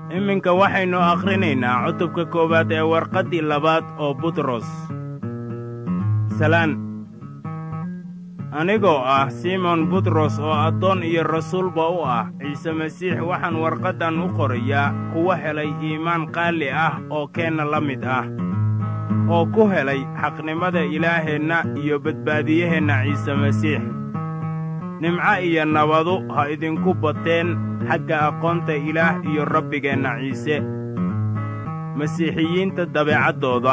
iminka waxaynu akhrinaynaa cutubka koowaad ee warqaddii labaad oo butros salaan anigoo ah simon butros oo addoon iyo rasuulba u ah ciise masiix waxaan warqaddan u qorayaa kuwa helay iimaan qaali ah oo keenna la mid ah oo ku helay xaqnimada ilaaheenna iyo badbaadiyaheenna ciise masiix nimco iyo nabadu ha idinku bateen xagga aqoonta ilaah iyo rabbigeenna ciise masiixiyiinta dabeecaddooda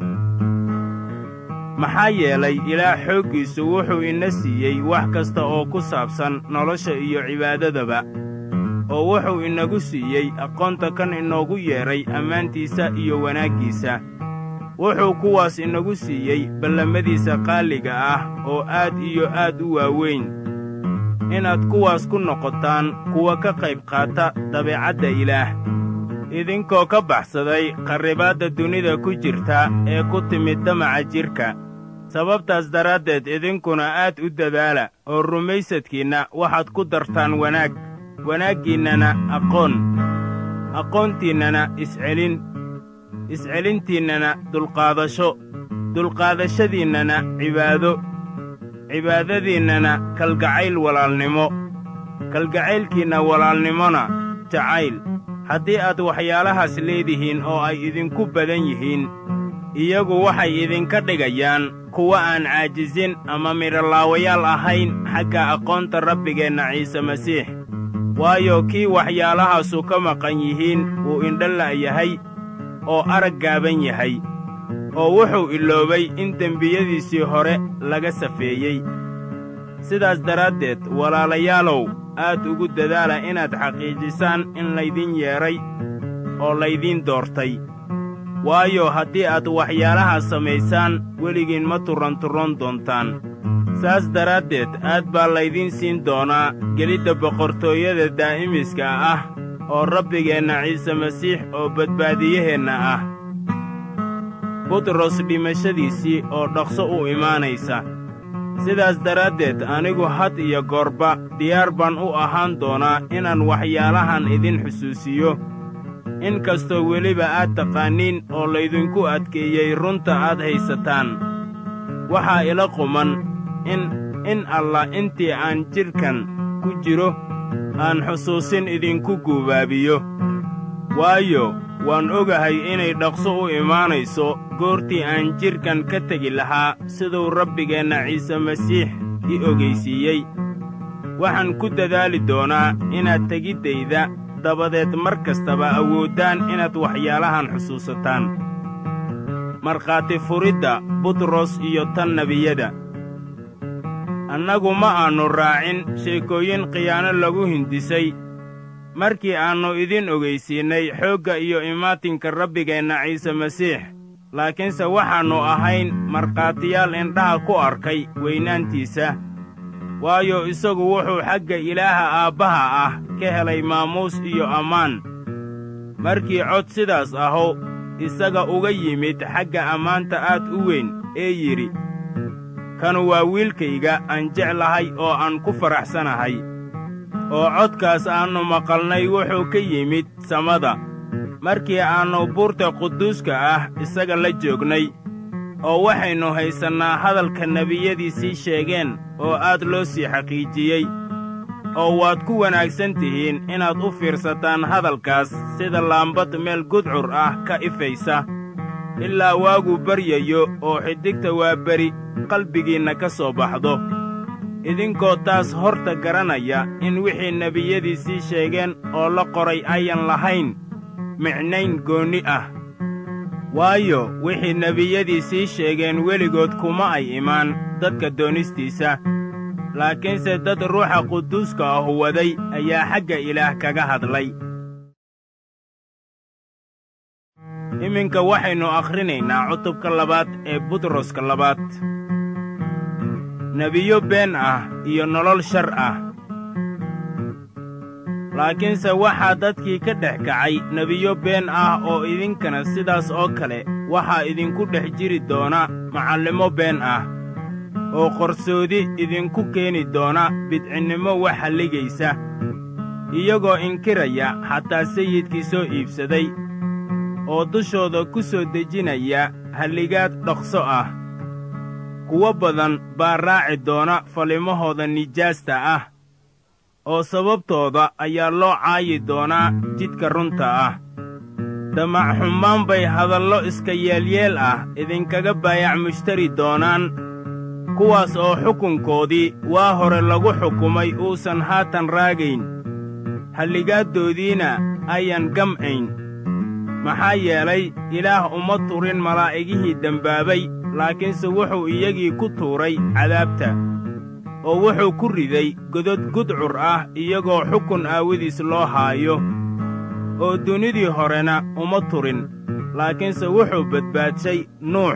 maxaa yeelay ilaah xooggiisu wuxuu ina siiyey wax kasta oo ku saabsan nolosha iyo cibaadadaba oo wuxuu inagu siiyey aqoonta kan inoogu yeedhay ammaantiisa iyo wanaaggiisa wuxuu kuwaas inagu siiyey ballamadiisa qaaliga ah oo aad iyo aad u waaweyn inaad kuwaas ku noqotaan kuwa ka qayb qaata dabeecadda ilaah idinkoo ka baxsaday qarribaadda dunida ku jirta ee ku timid damaca jidhka sababtaas daraaddeed idinkuna aad u dadaala oo rumaysadkiinna waxaad ku dartaan wanaag wanaaggiinnana aqoon aqoontiinnana iscelin iscelintiinnana dulqaadasho dulqaadashadiinnana cibaado cibaadadiinnana kalgacayl walaalnimo kalgacaylkiinna walaalnimona jacayl haddii aad waxyaalahaas leedihiin oo ay idinku badan yihiin iyagu waxay idinka dhigayaan kuwa aan caajisin ama midholaawayaal ahayn xagga aqoonta rabbigeenna ciise masiix waayo kii waxyaalahaasu ka maqan yihiin wuu indhala yahay oo arag gaaban yahay oo wuxuu iloobay in dembiyadiisii hore laga safeeyey sidaas daraaddeed walaalayaalow aad ugu dadaala inaad xaqiijisaan in laydin yeedhay oo laydiin doortay waayo haddii aad waxyaalahaas samaysaan weligiin ma turranturroon doontaan saas daraaddeed aad baa laydiin siin doonaa gelidda boqortooyada daa'imiska ah oo rabbigeenna ciise masiix oo badbaadiyaheenna ah butros dhimashadiisii oo dhaqso u imaanaysa sidaas daraaddeed anigu had iyo goorba diyaar baan u ahaan doonaa inaan waxyaalahan idin xusuusiyo in kastoo weliba aad taqaaniin oo laydinku adkeeyey runta aad haysataan waxaa ila quman in in allah intii aan jidhkan ku jiro aan xusuusin idinku guubaabiyo waayo waan ogahay inay dhaqso u imaanayso goortii aan jidhkan ka tegi lahaa siduu rabbigeenna ciise masiix i ogaysiiyey waxaan ku dadaali doonaa inaad tegiddayda dabadeed mar kastaba awooddaan inaad waxyaalahan xusuusataan markhaati furidda butros iyo tan nebiyada annagu ma aannu raacin sheekooyin khiyaano lagu hindisay markii aannu idin ogaysiinnay xoogga iyo imaatinka rabbigeenna ciise masiix laakiinse waxaannu ahayn markhaatiyaal indhaha ku arkay weynaantiisa waayo isagu wuxuu xagga ilaaha aabbaha ah ka helay maamuus iyo ammaan markii cod sidaas ahu isaga uga yimid xagga ammaanta aad u weyn ee yidhi kanu waa wiilkayga aan jeclahay oo aan ku faraxsanahay oo codkaas aannu maqalnay wuxuu ka yimid samada markii aannu buurta quduuska ah isaga la joognay oo waxaynu haysannaa hadalka nebiyadiisii sheegeen oo aad loo sii xaqiijiyey oo waad ku wanaagsan tihiin inaad u fiirsataan hadalkaas sida laambad meel gudcur ah ka ifaysa ilaa waagu baryayo oo xiddigta waa beri qalbigiinna ka soo baxdo idinkoo taas horta garanaya in wixii nebiyadiisii sheegeen oo la qoray ayan lahayn micnayn goonni ah waayo wixii nebiyadiisii sheegeen weligood kuma ay imaan dadka doonistiisa laakiinse dad ruuxa quduuska ahu waday ayaa xagga ilaah kaga hadlay iminka waxaynu akhrinaynaa cutubka labaad ee butroska labaad nebiyo been ah iyo nolol shar ah laakiinse waxaa dadkii ka dhex kacay nebiyo been ah oo idinkana sidaas oo kale waxaa idinku dhex jiri doona macallimo been ah oo qarsoodi idinku keeni doona bidcinnimo wax halligaysa iyagoo inkiraya xataa sayidkii soo iibsaday oo dushooda ku soo dejinaya halligaad dhaqso ah kuwo badan baa raaci doona falimahooda nijaasta ah oo sababtooda ayaa loo caayi doonaa jidka runta ah damac xumaan bay hadallo iska yeelyeel ah idinkaga baayac mushtari doonaan kuwaas oo xukunkoodii waa hore lagu xukumay uusan haatan raagayn halligaaddoodiina ayan gam'ayn maxaa yeelay ilaah uma turin malaa'igihii dembaabay laakiinse wuxuu iyagii ku tuuray cadaabta oo wuxuu ku riday godod gudcur ah iyagoo xukun aawadiis loo haayo oo dunidii horena uma turin laakiinse wuxuu badbaadshay nuux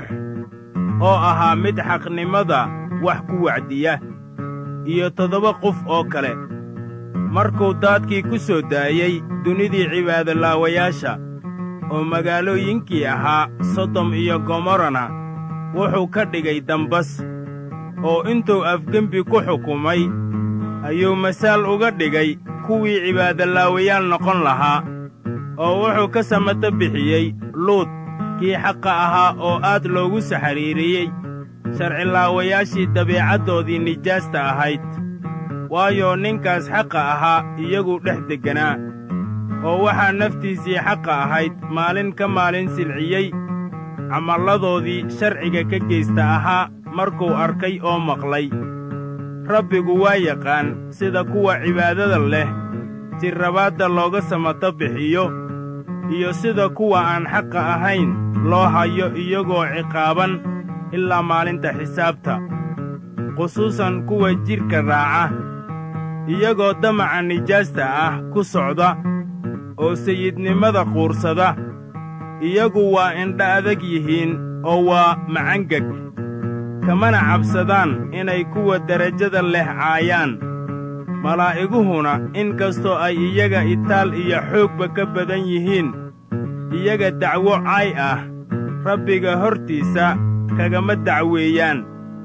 oo ahaa mid xaqnimada wax ku wacdiya iyo toddoba qof oo kale markuu daadkii ku soo daayey dunidii cibaadolaawayaasha oo magaalooyinkii ahaa sodom iyo gomorrana wuxuu ka dhigay dambas oo intuu afgembi ku xukumay ayuu masaal uga dhigay kuwii cibaadolaawayaal noqon lahaa oo wuxuu ka samato bixiyey luud kii xaqa ahaa oo aad loogu saxariiriyey sharcilaawayaashii dabiicaddoodii nijaasta ahayd waayo ninkaas xaqa ahaa iyaguu dhex degganaa oo waxaa naftiisii xaqa ahayd maalin ka maalin silciyey camalladoodii sharciga ka geysta ahaa markuu arkay oo maqlay rabbigu waa yaqaan sida kuwa cibaadada leh jirrabaadda looga samato bixiyo iyo sida kuwa aan xaqa ahayn loo hayo iyagoo ciqaaban ilaa maalinta xisaabta khusuusan kuwa jidhka raaca iyagoo damaca nijaasta ah ku socda oo sayidnimada quursada iyagu waa indha adag yihiin oo waa macangeg kamana cabsadaan inay kuwa derajada leh caayaan malaa'iguhuna in kastoo ay iyaga itaal iyo xoogba ka badan yihiin iyaga dacwo caay ah rabbiga hortiisa kagama dacweeyaan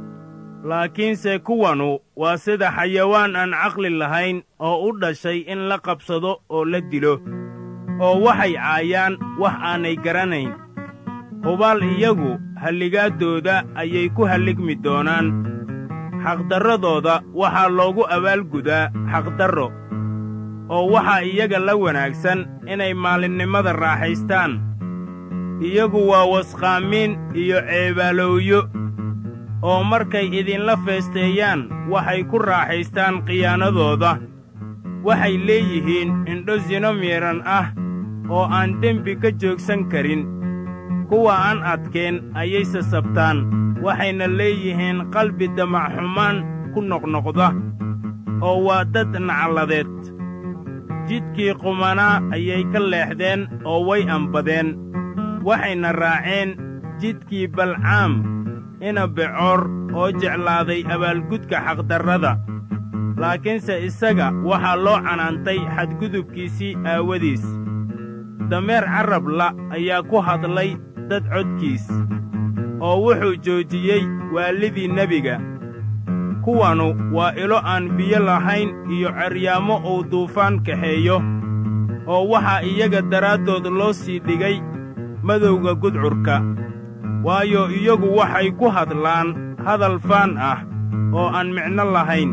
laakiinse kuwanu waa sida xayawaan aan caqli lahayn oo u dhashay in la qabsado oo la dilo oo waxay caayaan wax aanay garanayn hubaal iyagu halligaaddooda ayay ku halligmi doonaan xaqdarradooda waxaa loogu abaalgudaa xaqdarro oo waxaa iyaga la wanaagsan inay maalinnimada raaxaystaan iyagu waa wasqaamiin iyo ceebaalowyo oo markay idinla feesteeyaan waxay ku raaxaystaan khiyaanadooda waxay leeyihiin indho sino miidhan ah oo aan dembi ka joogsan karin kuwa aan adkeen ayay sasabtaan waxayna leeyihiin qalbi damac xumaan ku noqnoqda oo waa dad nacladeed jidkii qumanaa ayay ka leexdeen oo way ambadeen waxayna raaceen jidkii balcaam ina becoor oo jeclaaday abaalgudka xaqdarrada laakiinse isaga waxaa loo canaantay xadgudubkiisii aawadiis dameer carrabla ayaa ku hadlay dad codkiis oo wuxuu joojiyey waalidii nebiga kuwanu waa ilo aan biyo lahayn iyo ceryaamo uu duufaan kaxeeyo oo waxaa iyaga daraaddood loo sii dhigay madowga gudcurka waayo iyagu waxay ku hadlaan hadal faan ah oo aan micno lahayn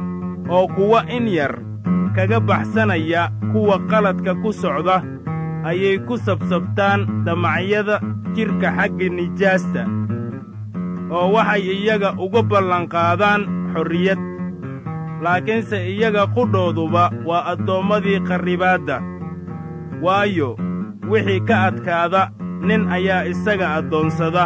oo kuwa in yar kaga baxsanaya kuwa qaladka ku socda ayay ku sabsabtaan damacyada jidhka xagga nijaasta oo waxay iyaga uga ballanqaadaan xorriyad laakiinse iyaga qudhooduba waa addoommadii qarribaadda waayo wixii ka adkaada nin ayaa isaga addoonsada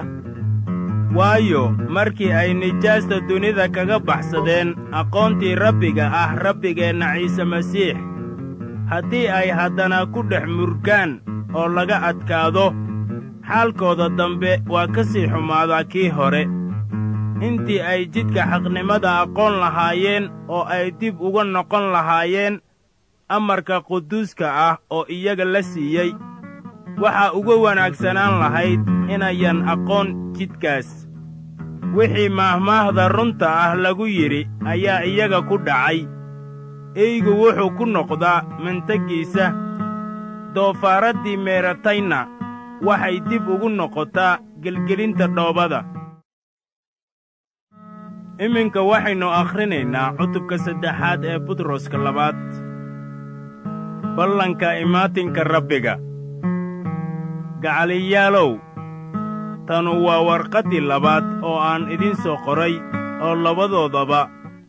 waayo markii ay nijaasta dunida kaga baxsadeen aqoontii rabbiga ah rabbigeenna ciise masiix haddii ay haddana ku dhex murgaan oo laga adkaado xaalkooda dambe waa ka sii xumaadaa kii hore intii ay jidka xaqnimada aqoon lahaayeen oo ay dib uga noqon lahaayeen amarka quduuska ah oo iyaga la siiyey waxaa uga wanaagsanaan lahayd inayan aqoon jidkaas wixii maahmaahda runta ah lagu yidhi ayaa iyaga ku dhacay eygu wuxuu ku noqdaa mantagiisa doofaaraddii meeratayna waxay dib ugu noqotaa gelgelinta dhoobada iminka waxaynu akhrinaynaa cutubka saddexaad ee butroska labaad ballanka imaatinka rabbiga gacaliyaalow tanu waa warqaddii labaad oo aan idiin soo qoray oo labadoodaba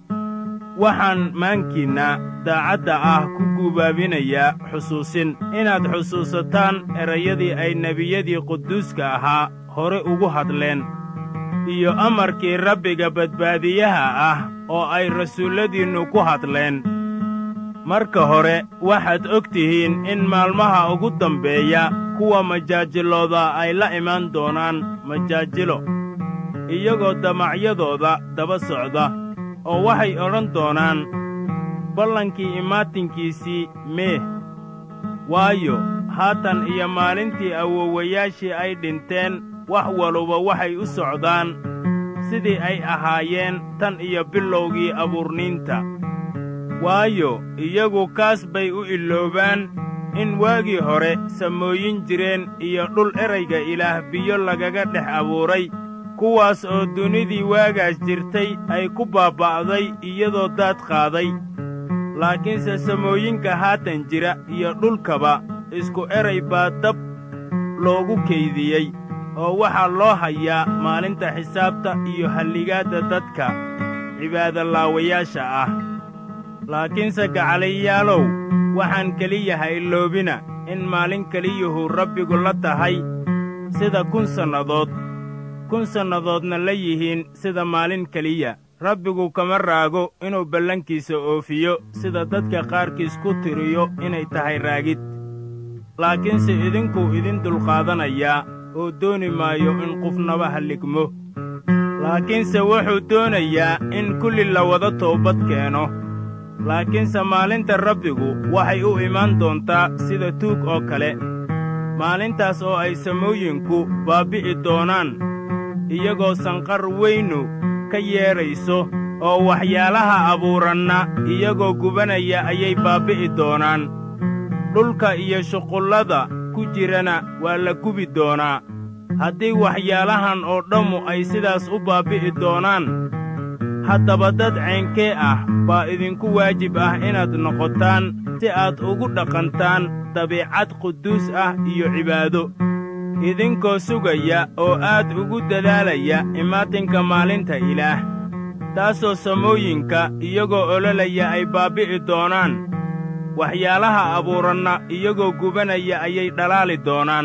waxaan maankiinna daacadda ah ku guubaabinayaa xusuusin inaad xusuusataan erayadii ay nebiyadii quduuska ahaa hore ugu hadleen iyo amarkii rabbiga badbaadiyaha ah oo ay rasuulladiinnu ku hadleen marka hore waxaad og tihiin in maalmaha ugu dambeeya kuwa majaajilooda ay la imaan doonaan majaajilo iyagoo damacyadooda daba socda oo waxay odhan doonaan ballankii imaatinkiisii meeh waayo haatan iyo maalintii awoowayaashii ay dhinteen wax waluba waxay u socdaan sidii ay ahaayeen tan iyo bilowgii abuurniinta waayo iyagu kaas bay u iloobaan in waagii hore samooyin jireen iyo dhul erayga ilaah biyo lagaga dhex abuuray kuwaas oo dunidii waagaas jirtay ay ku baaba'day iyadoo daad qaaday laakiinse samooyinka haatan jira iyo dhulkaba isku eray baa dab loogu kaydiyey oo waxaa loo hayaa maalinta xisaabta iyo halligaadda dadka cibaadolaawayaasha ah laakiinse gacaliyaalow waxaan keliya ha iloobina in maalin keliyuhu rabbigu la tahay sida kun sannadood kun sannadoodna la yihiin sida maalin keliya rabbigu kama raago inuu ballankiisa oofiyo sida dadka qaarkiis ku tiriyo inay tahay raagid laakiinse idinkuu idin dulqaadanayaa oo dooni maayo in qofnaba halligmo laakiinse wuxuu doonayaa in kulli la wada toobad keeno laakiinse maalinta rabbigu waxay u imaan doontaa sida tuug oo kale maalintaas oo ay samooyinku baabbi'i doonaan iyagoo sanqar weynu ka yeedhayso oo waxyaalaha abuuranna iyagoo gubanaya ayay baabbi'i doonaan dhulka iyo shuqullada ku jirana waa la gubi doonaa haddii waxyaalahan oo dhammu ay sidaas u baabbi'i doonaan haddaba dad ceenkee ah baa idinku waajib ah inaad noqotaan si aad ugu dhaqantaan dabiicad quduus ah iyo cibaado idinkoo sugaya oo aad ugu dadaalaya imaatinka maalinta ilaah taasoo samooyinka iyagoo ololaya ay baabbi'i doonaan waxyaalaha abuuranna iyagoo gubanaya ayay dhalaali doonaan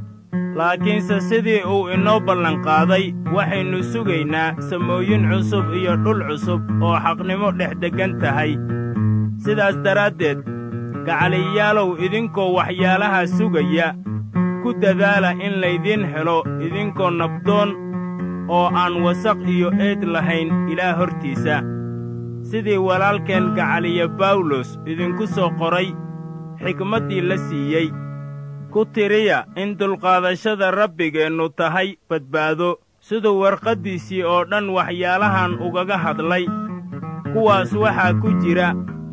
laakiinse sidii uu inoo ballanqaaday waxaynu sugaynaa samooyin cusub iyo dhul cusub oo xaqnimo dhex deggan tahay sidaas daraaddeed gacaliyaalow idinkoo waxyaalaha sugaya ku dadaala in laydiin helo idinkoo nabdoon oo aan wasaq iyo eed lahayn ilaah hortiisa sidii walaalkeen gacaliya bawlos idinku soo qoray xikmaddii la siiyey ku tiriya in dulqaadashada rabbigeennu tahay badbaado siduu warqaddiisii oo dhan waxyaalahan ugaga hadlay kuwaas waxaa ku jira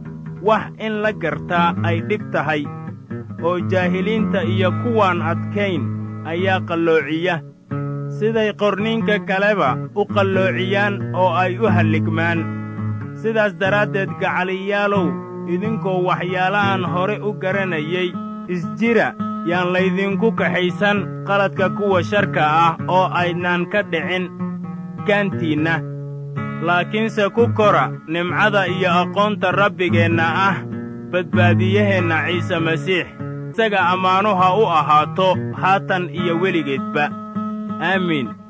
wax in la gartaa ay dhib tahay oo jaahiliinta iyo kuwaan adkayn ayaa qalloociya siday qorniinka kaleba u qalloociyaan oo ay u halligmaan sidaas daraaddeed gacaliyaalow idinkoo waxyaalahan hore u garanayay isjira yaan laydinku kaxaysan qaladka kuwa sharka ah oo aydnaan ka dhicin gaantiinna laakiinse ku kora nimcada iyo aqoonta rabbigeenna ah badbaadiyaheenna ciise masiix isaga ammaanu ha u ahaato haatan iyo weligeedba aamiin